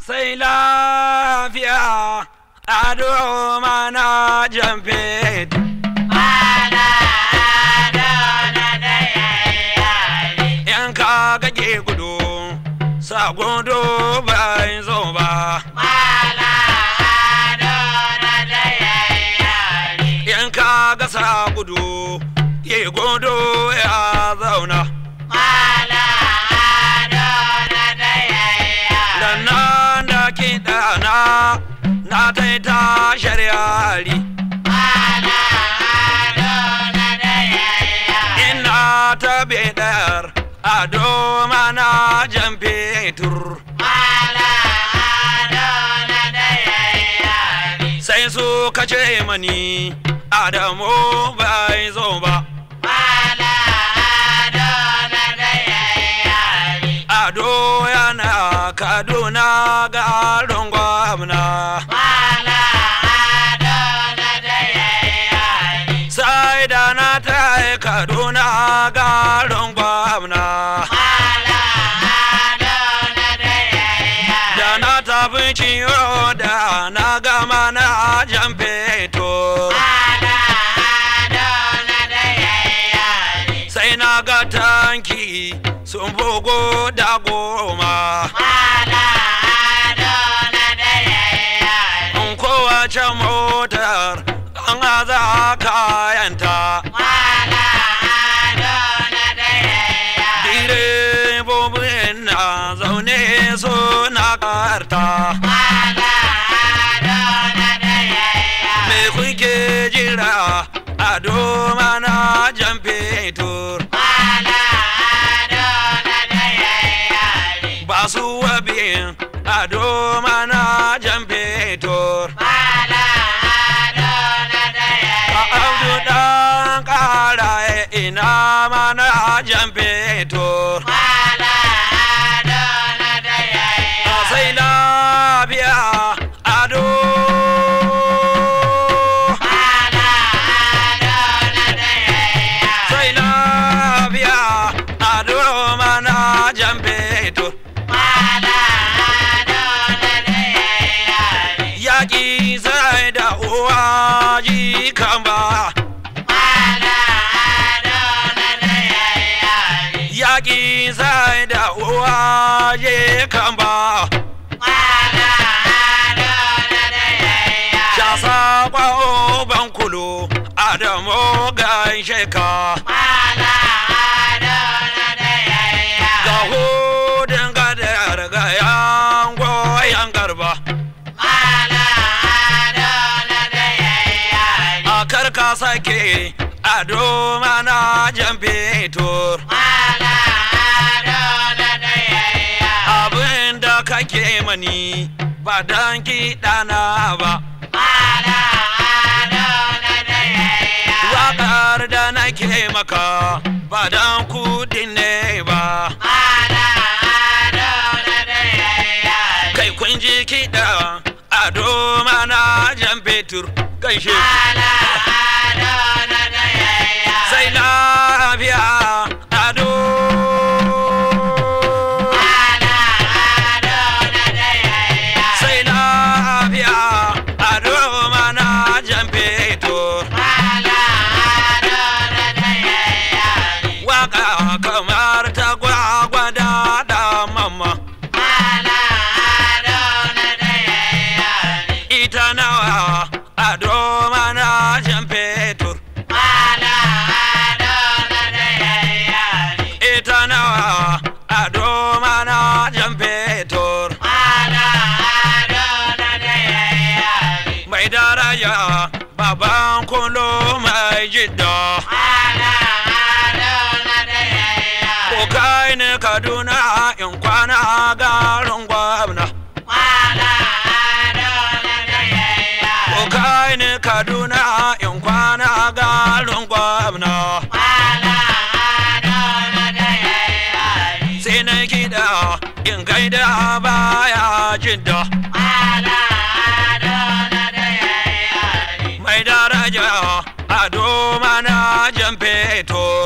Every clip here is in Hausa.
sai lafiya ado mana jamfe in ka gage gudu sa gudu bai zo ba in ka gasa gudu ye gudu ya zauna da nan da kiɗa na na taita shari'ari ina ta bedar ado mana jan fetur sai su kace mani adamu bai zo ba ado yana kaduna garin gwamna sai da na ta kaduna garin gwamna da na tafi ciwo da na gama na jan fetur sai na ga tanki sun bugu da goma in kowace motar an aza kayanta direbobin na zaune suna karta me kuke jira a doma na jan fetur ba su wabin a doma na jan fetur a abdu dan kara ina mana jan fetur a sai lafiya ado sai lafiya ado mana jan fetur yaƙi sai da uwa ji kan ba yaƙi sai da uwa ji kan ba shasa kwa ban kulu adamu gaishe ka ga hudun gadar ga yan goyon garba a karka sake ado mana jan fetur abin da kake mani ba dan kiɗana ba waƙar da nake maka ba dan kudin ne ba kai kun ji kiɗa ado mana jan fetur gaishe sai lafiya ado sai lafiya ado mana jan fetur waka kamar ta gwagwada da mamma ita nawa ado mana jan fetur ita nawa ado mana jan fetur mai daraja baban kulo mai jidda ko kai ne kaduna in kwana garin gwamna ko kai ne kaduna in kwana garin gwamna sai na gida in gaida baya jidda mai daraja ado mana jan fetur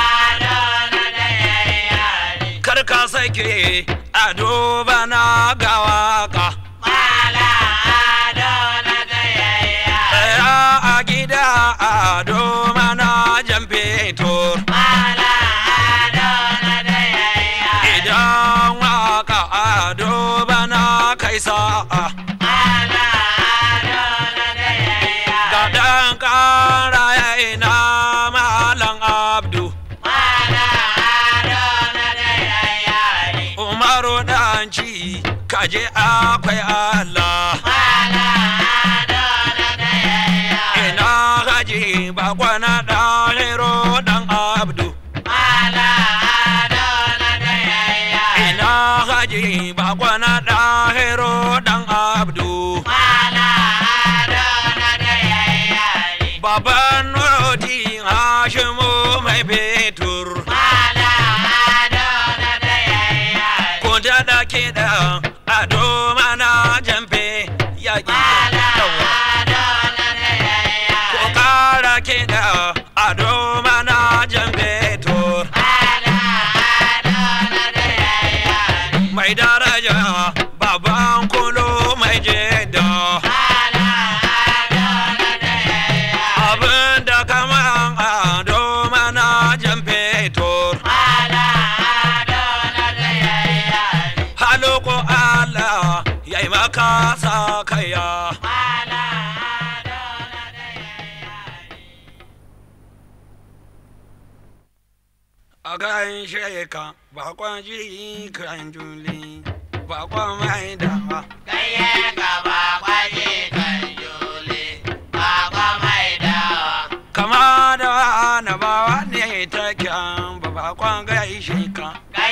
kar ka sake ado bana ga kai sa'a ga ɗan ƙara ya ina malam abdu umaru ɗanci kaje akwai allah ina haji bakwana ɗahiro ɗan abdu ina haji bakwana ɗahiro ɗan abdu baban rodi hashimu mai fetur ko da kiɗa ado mana jamfe yaƙi yawa ko ƙara kiɗa ado mana jamfe tur mai daraja baban kulo mai jeda abin da kaman ado mana jamfe tur halo ko Allah ya yi maka sa kaya a kan sheka bakon jiri kan juli bakon mai dawa kama da na bawa ne ta kyan ba bakon gaishe ka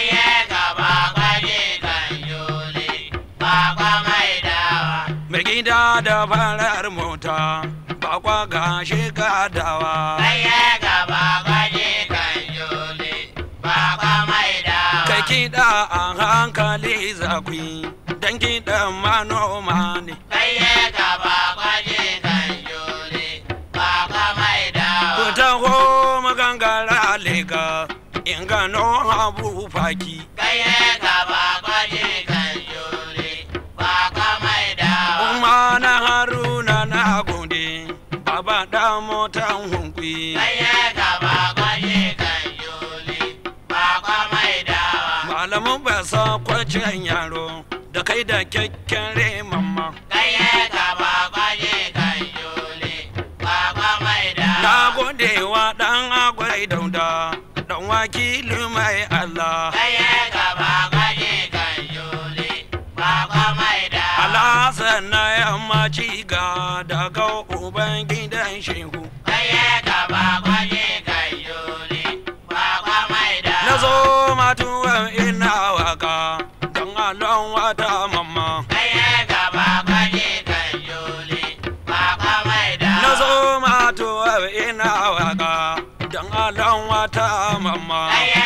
mai gida da farar mota bakwa gashi ka dawa kai kiɗa a hankali zakwi don kiɗan manoma ne ku taho magangara lega in gano habu faki kuma na haruna na gode baba da motan hunkwi malamin ba sa kwacen yaro da kai da kyakkyan mamma na gode wa dan agwai dauda dan wakili mai allah alasan na yammaci ga daga uban gidan shehu na zo matuwan ina waka don alon wata mamma na zo matuwan ina waka don alon wata mamma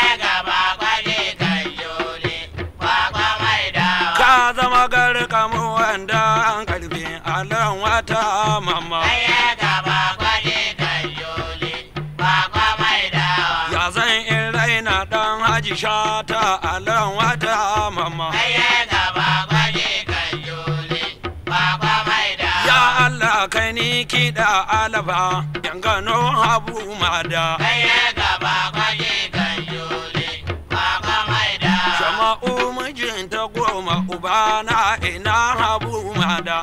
ka zama garkamu wanda an karfe alon wata mamma ya zan in raina dan haji shata alon wata mamma ya Allah kai ni kiɗa alaba yan gano habu mada shama'u mijinta goma ubana ina habu mada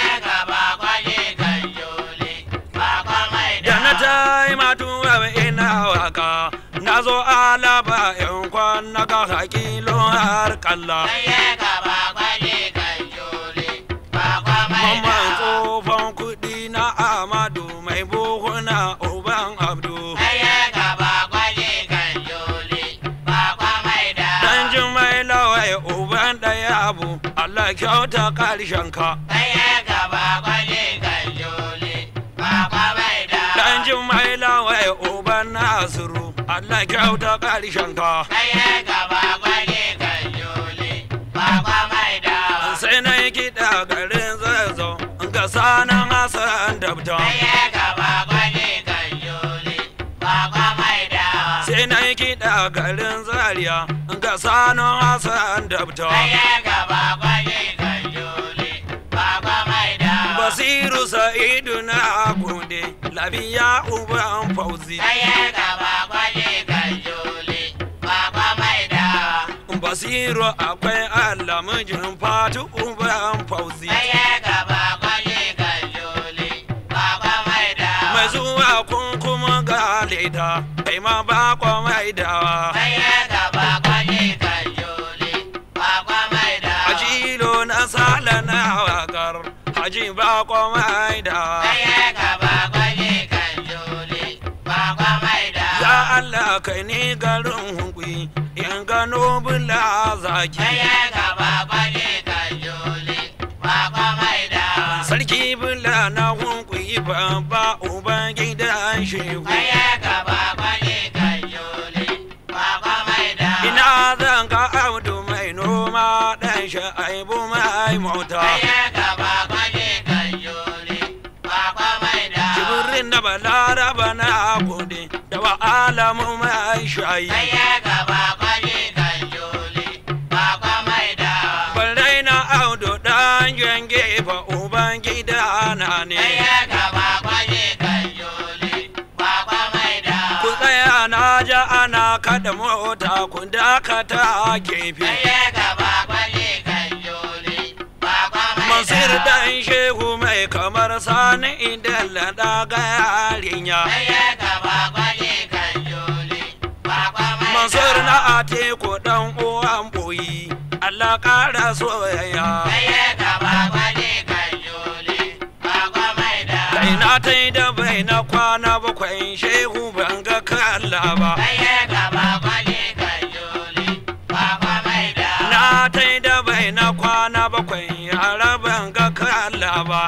da na tai matuwa ina waka na zo alaba yan kwan na ga hakilo har kalla mamman tsofan kuɗi na amadu mai buhuna uban abdu dan jimai lawai uban ɗaya abu allah kyauta ƙarshen ka dan jimai lawai uban nasiru allah kyauta ƙarshen ka sai na yi kiɗa garin zazzau ga sanan hasan dabta sai na yi kiɗa garin zaria ga sanan hasan dabta basiru sa'idu na gode labiya uban fauzi Nasiru akwai Allah mijin fatu uban fauzi. Mai zuwa kun kuma ga leda, kai ma ba kwa mai dawa. Hajilo na sala na wakar, haji ba kwa mai dawa. Ya Allah kai ni garin hukui, in gano bula zaki. Sarki bula na hukui babba uban gidan shehu. Ina zan ga abdu mai noma ɗan sha'aibu mai mota. Jibirin da balaraba na gode da wa alamu mai shayi. Barai na audu ɗan jan gefa uban gida na ne. Ku tsaya na ja ana kada mota ku dakata gefe. Masir ɗan shehu mai kamar sani idan laɗa ga yarinya. Mansur na atiku ɗan uwan boyi, Allah ƙara soyayya. Kai na ta yi da bai na kwana bakwai shehu ban ga kalla ba. Na ta yi da bai na kwana bakwai yara ban ga kalla ba.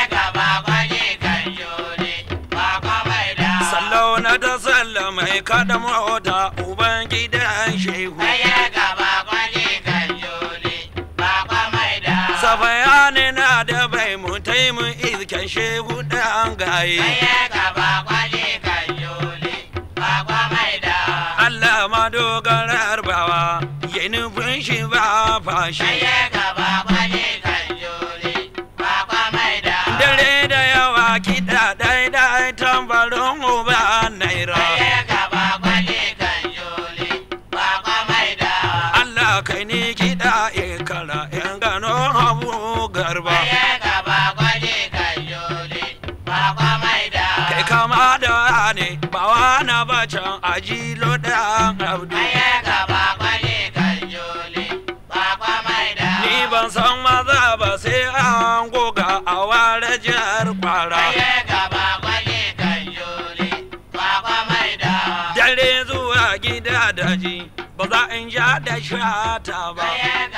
Sallau na ta salla mai kada mota uban gidan shehu. Safayani na da bai mu taimu izken shehu ɗan gaye. Allah ma dogarar bawa ya nufin shi ba fashi. Dare da yawa kiɗa ɗai-ɗai tambarin uba naira. Allah kai ni kiɗa ikara in gano abu garba. Kai kama da ne ba wana ba can ajilo ɗan abdu. Ni ban san maza ba sai an goga a ware jihar kwara. Dare zuwa gida daji ba za in ja da shata ba.